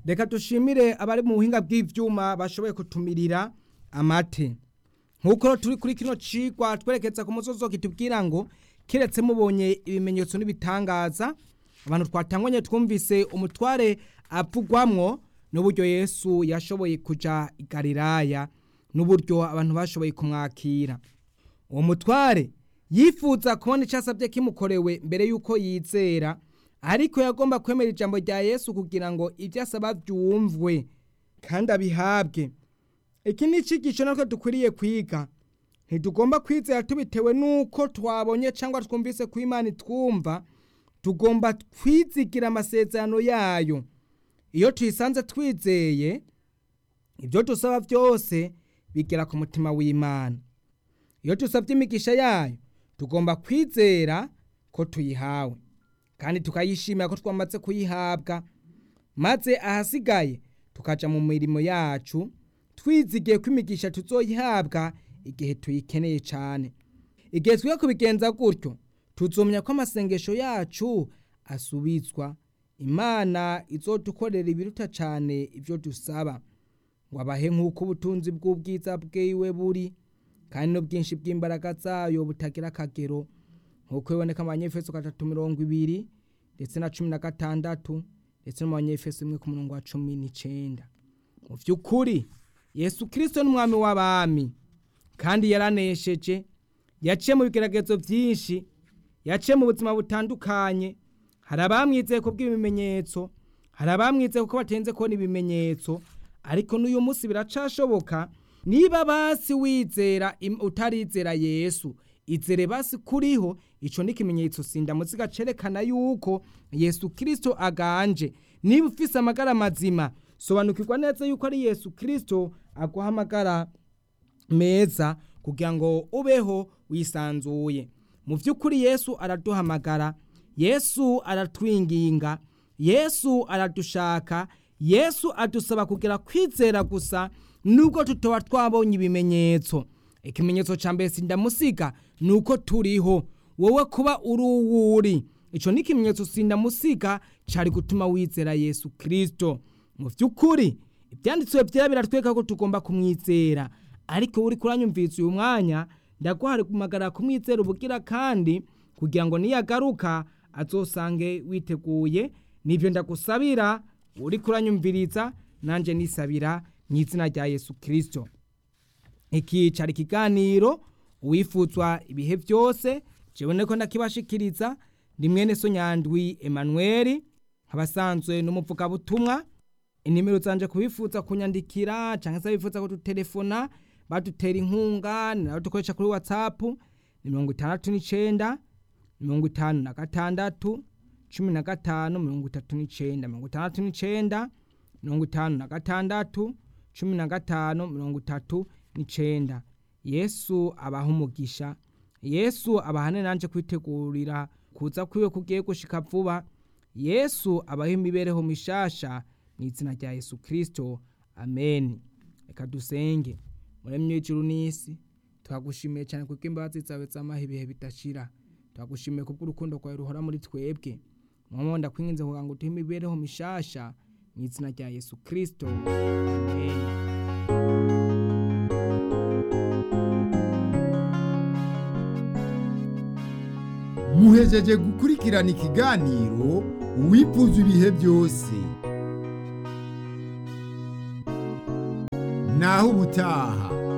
reka dushimire abari mu buhinga bw'ibyuma bashoboye kutumirira amate nk'uko turi kuri kino cigwa twerekeza ku musozo kitubwira ngo keretse mubonye ibimenyetso n'ibitangaza abantu twatangwanye twumvise umutware avugwamwo n'uburyo yesu yashoboye kujya i Galilaya n'uburyo abantu bashoboye kumwakira uwo mutware yifuza kubona icyo asabye kimukorewe mbere y'uko yizera ariko yagomba kwemera ijambo rya yesu kugira ngo ibyo asaba byumvwe kandi abihabwe iki ni icyigisho natwe dukwiriye kwiga ntitugomba kwizera tubitewe n'uko twabonye cyangwa twumvise ko imana itwumva tugomba twizigira amasezerano yayo iyo tuyisanze twizeye ibyo dusaba byose bigera ku mutima w'imana iyo dusabye imigisha yayo tugomba kwizera ko tuyihawe kandi tukayishimira ko twamaze kuyihabwa maze ahasigaye tukajya mu mirimo yacu twizigiye ko imigisha tuzoyihabwa igihe tuyikeneye cyane igihe twe kubigenza gutyo tuzumya ko amasengesho yacu asubizwa imana izodukorera ibiruta cyane ibyo dusaba ngo abahe nk'uko ubutunzi bw'ubwiza bwiwe buri kandi n'ubwinshi bw'imbaraga zayo butagira akagero nk'uko biboneka mu banyefeso gatatu mirongo ibiri ndetse na cumi na gatandatu ndetse no mu banyefeso imwe ku murongo wa cumi n'icyenda mu by'ukuri yesu kirisito n'umwami w'abami kandi yaranesheje yaciye mu bigeragezo byinshi yaciye mu buzima butandukanye hari abamwizeye ku bw'ibimenyetso hari abamwizeye kuko batenze kubona ibimenyetso ariko n'uyu munsi biracashoboka niba basi wizera utarizera yesu izere basi kuriho icyo ni ikimenyetso sindamusiga cyerekana yuko yesu kirisito aganje niba ufise amagara mazima sobanukirwa neza yuko ari yesu kirisito aguha amagara meza kugira ngo ubeho wisanzuye mu by'ukuri yesu araduhamagara yesu aratwinginga yesu aradushaka yesu adusaba kugira kwizera gusa nubwo tutoba twabonye ibimenyetso ikimenyetso cya mbere sindamusiga ni uko turiho wowe kuba uri uwuri icyo ni ikimenyetso sindamusiga cyari gutuma wizera yesu kirisito mu by'ukuri ibyanditswe byera biratwereka ko tugomba kumwizera ariko uri kuranyumvise uyu mwanya ndaguhamagara kumwizera ubugira kandi kugira ngo niyagaruka azosange witeguye nibyo ndagusabira uri kuranyumviriza nanjye nisabira mu izina rya yesu kirisito ikicara ikiganiro uwifuzwa ibihe byose kibone ko ndakibashikiriza ni mwene sonyandwi emanuweli abasanzwe n'umuvugabutumwa inimero zanjye kubifuza kunyandikira cyangwa se bifuza kudutelefona badutera inkunga ni nawe dukoresha kuri watsapu ni mirongo itandatu n'icyenda mirongo itanu na gatandatu cumi na gatanu mirongo itatu n'icyenda mirongo itandatu n'icyenda mirongo itanu na gatandatu cumi na gatanu mirongo itatu n'icyenda yesu abaha umugisha yesu abahane nanjye kwitegurira kuza kwiwe kugiye gushika vuba yesu abaha imibereho mishasha mu izina rya yesu kirisito amen reka dusenge muremye w'ijuru n'isi twagushimiye cyane kuko imbabazi zawe zamaho ibihe bidashira twagushimiye kubw'urukundo rwawe ruhora muri twebwe mama ndakwinginze kugira ngo utuhe imibereho mishasha mu izina rya yesu kirisito amen muhejeje gukurikirana ikiganiro uwifuza ibihe byose naho ubutaha